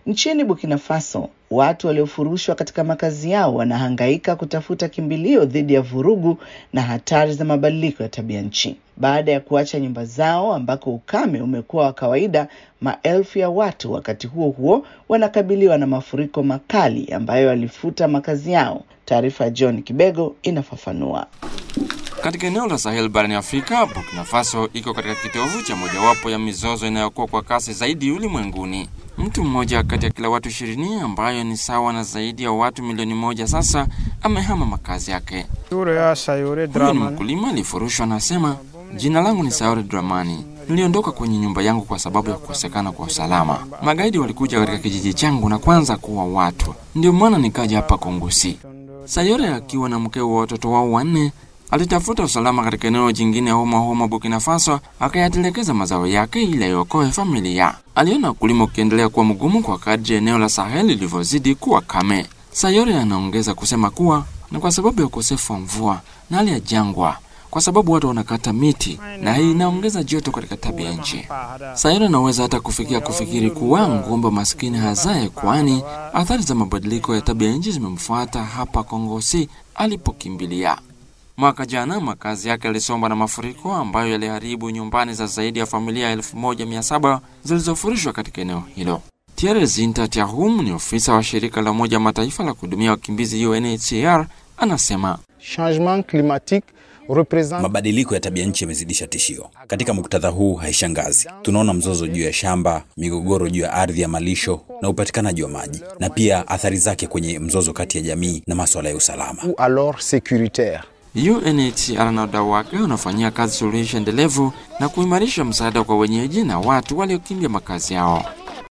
Nchini Burkina Faso, watu waliofurushwa katika makazi yao wanahangaika kutafuta kimbilio dhidi ya vurugu na hatari za mabadiliko ya tabia nchi. Baada ya kuacha nyumba zao ambako ukame umekuwa wa kawaida, maelfu ya watu wakati huo huo wanakabiliwa na mafuriko makali ambayo yalifuta makazi yao. Taarifa ya John Kibego inafafanua. Katika eneo la Sahel barani Afrika, Burkina Faso iko katika kitovu cha mojawapo ya mizozo inayokuwa kwa kasi zaidi ulimwenguni. Mtu mmoja kati ya kila watu ishirini, ambayo ni sawa na zaidi ya watu milioni moja sasa, amehama makazi yake. Huyo ni mkulima aliyefurushwa, anasema jina langu ni Saore Dramani. Niliondoka kwenye nyumba yangu kwa sababu ya kukosekana kwa usalama. Magaidi walikuja katika kijiji changu na kwanza kuwa watu, ndio maana nikaja hapa Kongosi. Sayore akiwa na mkeo wa watoto wao wanne alitafuta usalama katika eneo jingine ya Homa Homa, Burkina Faso, akayatelekeza mazao yake ili aiokoe familia. Aliona ukulima ukiendelea kuwa mgumu kwa kadri eneo la Sahel lilivyozidi kuwa kame. Sayore anaongeza kusema kuwa ni kwa sababu ya ukosefu wa mvua na hali ya jangwa, kwa sababu watu wanakata miti na hii inaongeza joto katika tabia nchi. Sayore anaweza hata kufikia kufikiri kuwa ngombe maskini hazae, kwani athari za mabadiliko ya tabia nchi zimemfuata hapa Kongosi alipokimbilia. Mwaka jana makazi yake yalisombwa na mafuriko ambayo yaliharibu nyumbani za zaidi ya familia 1700 zilizofurishwa katika eneo hilo. Thierry Zinta Tiahum ni ofisa wa shirika la Umoja Mataifa la kuhudumia wakimbizi UNHCR, anasema Changement climatique represent Mabadiliko ya tabia nchi yamezidisha tishio. Katika muktadha huu, haishangazi tunaona mzozo juu ya shamba, migogoro juu ya ardhi ya malisho na upatikanaji wa maji, na pia athari zake kwenye mzozo kati ya jamii na maswala ya usalama. ou alors sécuritaire. UNHCR na wadau wake wanafanyia kazi suluhisho endelevu na kuimarisha msaada kwa wenyeji na watu waliokimbia makazi yao.